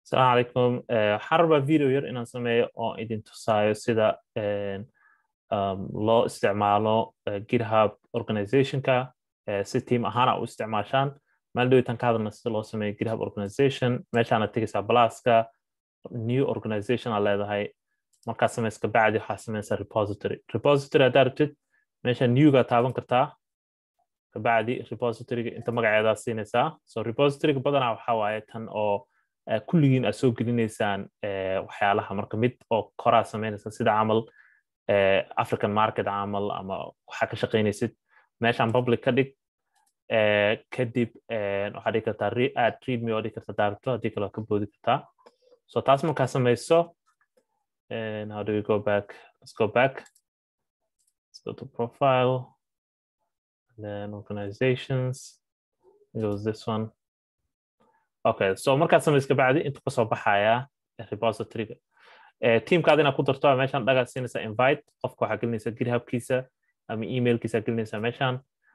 asalaamu calaykum waxaan rabaa video yar inaan sameeyo oo idin tusaayo sida loo isticmaalo github organizationka si team ahaan a u isticmaashaan maalidhowitan ka hadalna sida loo sameeyo github organization meeshaana tegaysaa blaska new organization aa leedahay markaa samayska bacdi waxaa samaysaa repository repository haddaa rabtid meesha newga taaban kartaa kabacdi repositoryga inta magaceedaa siinaysaa so repositoryga badanaa waxaa waaye tan oo kulligiin aad soo gelinaysaan waxyaalaha marka mid oo koraa samaynaysa sida camal african market camal ama waxaa ka shaqaynaysid meeshaan public ka dhig kadib waxaa dhigi kartaa aad readme oo dhigi karta daarto haddii kale ka boodi kartaa so taas markaa samayso how do we go back let's go back let's go to profile and then organizations it was this one okay so markaad samayska bacdi intuu kasoo baxaya repositoryga teamkaad inaad ku darto meeshaan dhagaad siinaysa invite qofka waxaa gelinaysa githubkiisa ama emailkiisa gelinaysa meeshaan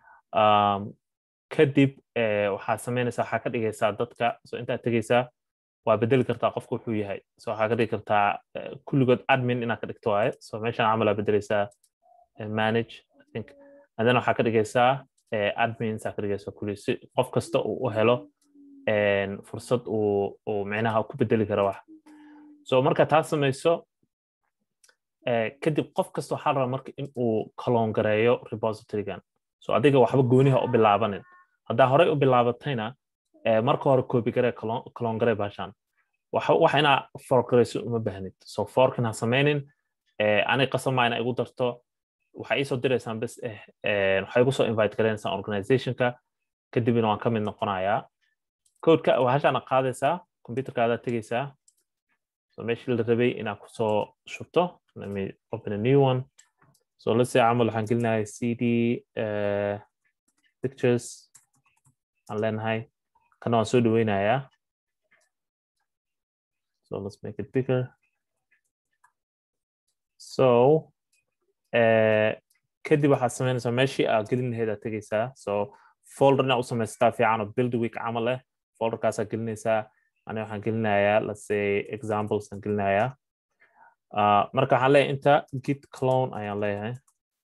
kadib waxaa samaynaysa waxaa ka dhigaysaa dadka so intaad tegaysaa waa bedeli kartaa qofka wuxuu yahay so waxaa ka dhigi kartaa kulligood admin inaad ka dhigto waaye so meeshaan camal aa bedeleysaa manage i think and then waxaa ka dhigaysaa admins aa ka dhigaysaa kulli si qof kasta uu u helo fursad uu uu micnaha ku bedeli karo wax so marka taas samayso kadib qof kasta waxaa rabaa marka in uu kaloongareeyo repositorygan so adiga waxba gooniha u bilaabanin haddaa horey u bilaabatayna marka hore copy garee kaloongare baashaan wax inaa forgarayso uma baahnid so forkin ha samaynin ani qasama ina igu darto waxaa iisoo diraysaan bes eh waxay igu soo invite gareynaysaan organizationka kadibna waan ka mid noqonayaa codeka waxaashaana qaadaysaa computerkaadaa tegaysaa so meeshii la rabay inaad kusoo shubto let me open a new one so let's say camal waxaan gelinahay cd uh, pictures aan leenahay kana waan soo dhaweynayaa so let's make it bigger so uh, kadib waxaad samaynaysaa meeshii aad gelin lahayd aad tegaysaa so folder inaad u samaysataa fiican oo build week camal leh folderkaasaa gelinaysaa ani waxaan gelinayaa let's say examples aan gelinayaa uh, marka waxaan leeyahay inta git clone ayaan leeyahay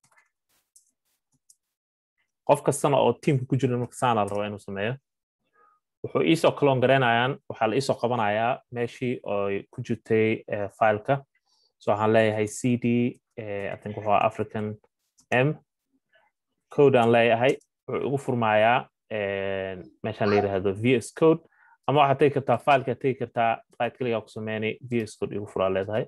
qof kastana oo teamka ku jira marka saana la rabaa inuu sameeyo wuxuu iisoo clone garaynayaan waxaa la iisoo qabanayaa meeshii oo ku jirtay fileka so waxaan leeyahay cd i think wuxuu african m code aan leeyahay wuxuu igu furmayaa meeshaan la yidhaahdo vs code ama waxaad tegi kartaa fileka tegi kartaa right kaligaa ku sameynay vs code igu furaa leedahay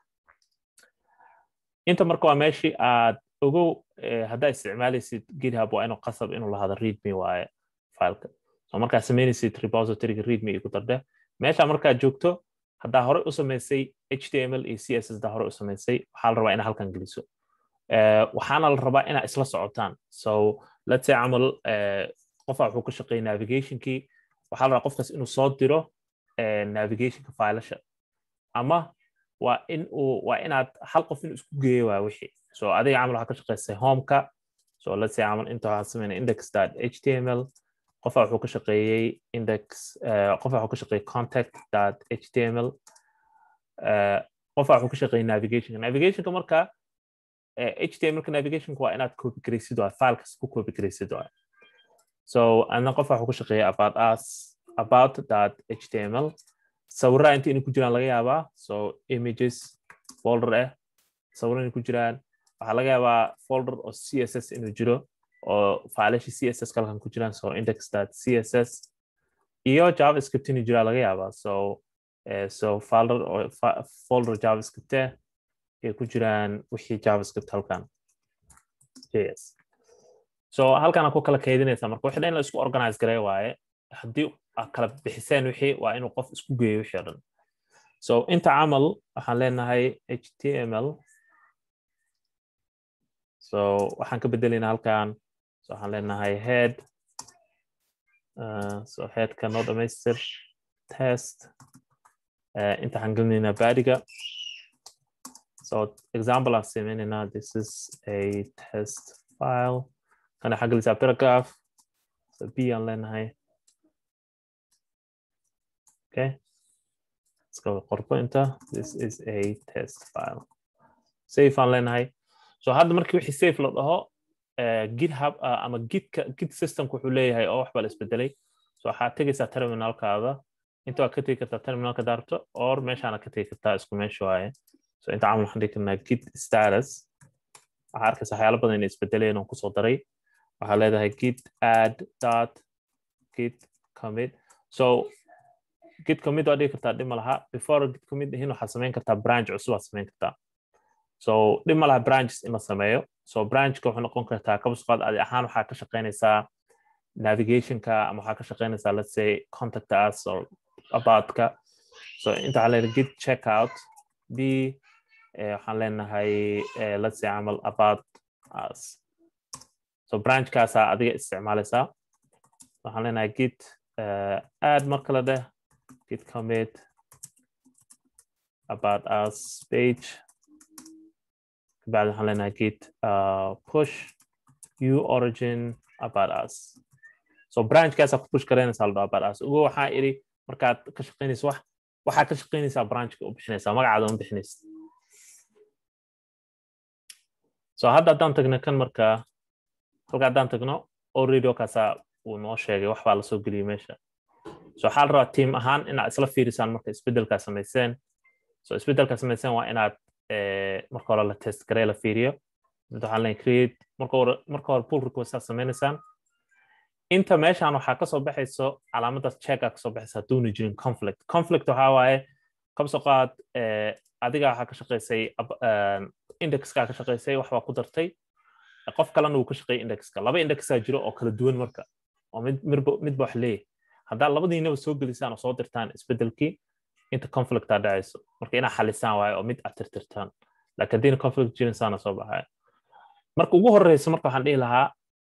inta marka waa meeshii aad ogow haddaa isticmaalaysid github waa inuu qasab inuu lahado readme waaye fileka so markaa samaynaysid repositoryga readme igu dardhe meesha markaad joogto haddaa horey u samaysay html iyo css haddaa horey u samaysay waxaa la rabaa inaa halkan geliso waxaana la rabaa inaa isla socotaan so let's say camal qofaa wuxuu ka shaqeeyay navigationkii waxaa la rabaa qofkaas inuu soo diro navigationka failasha ama waa in uu waa inaad hal qof inuu isku geeyo waa wixii so adiga camal waxaa ka shaqeysay homeka so let's say camal inta waxaan sameynay index dot html qofaa wuxuu ka shaqeeyey index qofaa wuxuu ka shaqeeyey contact dot html qofaa wuxuu ka shaqeeyey navigationka navigationka marka htmlka navigationka waa inaad copy garaysid waa filekas ku copy garaysid waa so adna qofaa wuxuu ka shaqeeyey about us about dot html sawirraa inta inay ku jiraan laga yaabaa so images folder ah sawirra inay ku jiraan waxaa laga yaabaa folder oo css inuu jiro oo faalashi css kalkan ku jiraan so index dot css iyo javascript inuu jiraa laga yaabaa so so folder oo folder javascript ah ay ku jiraan wixii javascript halkan js so halkan ku kala kaydinaysaa marka wixii dhan la isku organize garay waaye haddii aad kala bixiseen wixii waa inuu qof isku geeyo wixii o dhan so inta camal waxaan leenahay html so waxaan ka bedelaynaa halkan so waxaan leenahay head uh, so headka noo dhamaystir test uh, inta waxaan gelinaynaa badiga so example aan sameynaynaa this is a test file kana waxaan gelisaa paragraph so b aan leenahay okay iska qorbo inta this is a test file safe aan leenahay so hadda markii wixii safe la dhaho github ama gidka gid systemka wuxuu leeyahay oo waxbaa la isbedelay so waxaad tegaysaa terminalkaada inta waad ka tegi kartaa terminalka daarto or meeshaana ka tegi kartaa isku meesha waaye so inta camal waxaan dhigi karnaa git status waxaa arkaysa waxyaalo badan inay isbedeleen oon kusoo daray waxaa leedahay git add dot git commit so git commit waa dhigi kartaa dhib ma laha before git commit hin waxaad samayn kartaa branch cusub aad samayn kartaa so dhib ma laha branches in la sameeyo so branchka wuxuu noqon kartaa kabasqaad adi ahaan waxaa ka shaqaynaysaa navigationka ama waxaa ka shaqaynaysaa let's say contact us or aboutka so inta waxaa leedahay git checkout b waxaan leenahay let's say camal about us so branchkaasaa adiga isticmaalaysaa waxaan leenahay git add mar kale dheh git commit about us page kabacdi waxaan leenahay git push u origin about us so branchkaasaa ku push garaynaysaa la dhaho about us ugu waxaa iri markaad ka shaqaynaysa wax waxaa ka shaqaynaysaa branchka u bixinaysaa magacaada u bixinaysa so hadda haddaan tagno kan markaa halka haddaan tagno already okaasaa uu noo sheegay wax baa lasoo geliyey meesha so waxaa la rabaa team ahaan inaad isla fiirisaan marka isbeddelkaa samayseen so isbeddelkaa samayseen waa inaad marka hore la test garee la fiiriyo mid waxaa leen create marka hore marka hore pull request aad samaynaysaan inta meeshaan waxaa kasoo baxayso calaamadaas checka kasoo baxaysa hadduuna jirin conflict conflict waxaa waaye kabsoo qaad adiga waxaa ka shaqaysay indexkaa ka shaqaysay wax baa ku dartay qof kalena uu ka shaqeeyay indexka laba indexaa jiro oo kala duwan marka oo midba wax leeyahay haddaa labadiinaba soo gelisaan oo soo dirtaan isbedelkii inta conflictaa dhacayso marka inaa xalisaan waayo oo mid aad tirtirtaan laakiin haddiina conflict jirin saana soo baxaya marka ugu horeysa marka waxaan dhihi lahaa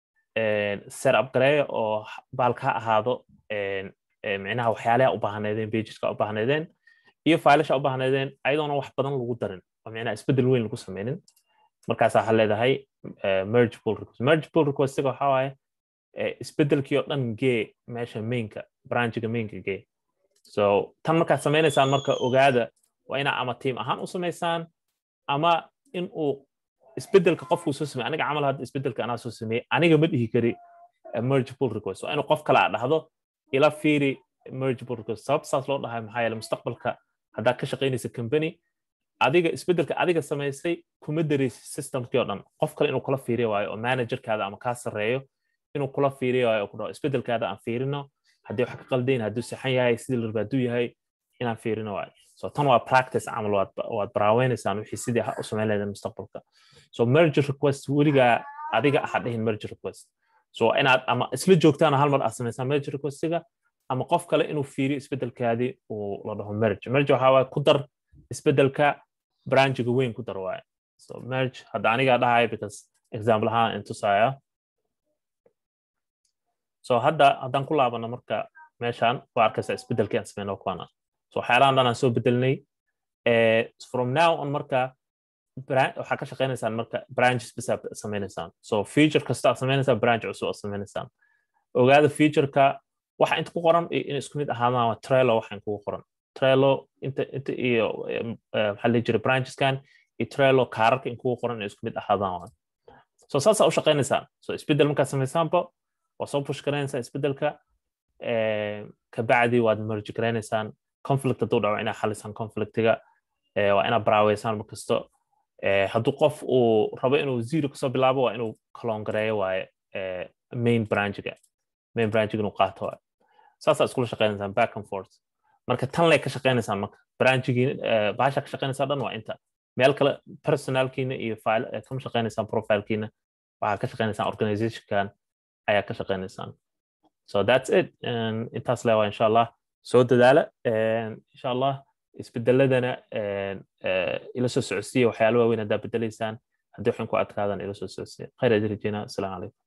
set up gareeya oo baalka ha ahaado micnaha waxyaalaha u baahneedeen pageska u baahneedeen iyo failasha u baahneedeen ayadoona wax badan lagu darin oo micnaha isbedel weyn lagu sameynin markaas waxaa leedahay merge pull request merge pull requestiga waxaa waaye isbedelkii oo dhan gee meesha mainka branchiga mainka gee so tan markaad sameynaysaan marka ogaada waa inaa ama team ahaan u samaysaan ama in uu isbedelka qofkuu soo sameey aniga camal hadda isbedelka anaa soo sameeyey aniga ma dhihi kari merge pull request waa inuu qof kale aa dhahdo ila fiiri merge pull request sababta saas loo dhahay maxaa yeele mustaqbalka haddaad ka shaqaynaysa company adiga isbedelka adiga samaysay kuma dareysi systemkii oo dhan qof kale inuu kula fiiriyo waayo oo managerkaada ama kaa sarreeyo inuu kula fiiriyo waayo oo ku dhaho isbedelkaada aan fiirino haddii wax ka qaldayn hadduu saxan yahay sidii la rabaa hadduu yahay inaan fiirino waayo so tan waa practice camal waad baraaweynaysaa wixii sidii u samayn lahaydeen mustaqbalka so merge request weligaa adiga aha dhihin merge request so inaad ama isla joogtaan hal mar aad samaysaan merge requestiga ama qof kale inuu fiiriyo isbedelkaadii uu la dhaho merge merge waxaa waaye ku dar isbedelka branchiga weyn ku dar waaye so merge hadda anigaa dhahaya because example ahaan intusaya so hadda haddaan ku laabano marka meeshaan waa arkaysaa isbedelkii aan sameyno kuwana so waxyaalahan dhan aan soo bedelnay from now on marka waxaa ka shaqaynaysaan marka branches bisa sameynaysaan so feature kasta aad sameynaysaan branch cusub aad sameynaysaan ogaada featureka waxa inta ku qoran in isku mid ahaadaan waa trelo waxa kugu qoran trelo inta inta iyo maxaa la jira brancheskan iyo trelo kaararka in kugu qoran in isku mid ahaadaan waa so saasaa u shaqaynaysaan so isbedel markaad samaysaanba waa soo push garaynaysaan isbedelka kabacdi waad merge garaynaysaan conflict hadduu dhaco inaad xalisaan conflictiga waa inaad baraaweysaan markasto hadduu qof uu rabo inuu zero kasoo bilaabo waa inuu kalongareeyo waaye main branchiga main branchiga inuu qaato waaye saasaa iskula shaqaynaysaan back and forth marka tan lay ka shaqaynaysaan marka branchigii baasha ka shaqaynaysaa dhan waa inta meel kale personalkiina iyo file kama shaqaynaysaan profilekiina waxaa ka shaqaynaysaan organizationkan ayaa ka shaqaynaysaan so that's it intaas leewaa insha allah soo dadaala insha allah isbedeladana ila soo socodsiiya waxyaalo waaweyn haddaa bedelaysaan haddii waxaan ku adkaadaan ila soo socodsiiya khayr aad rajeyna asalaamu calaykum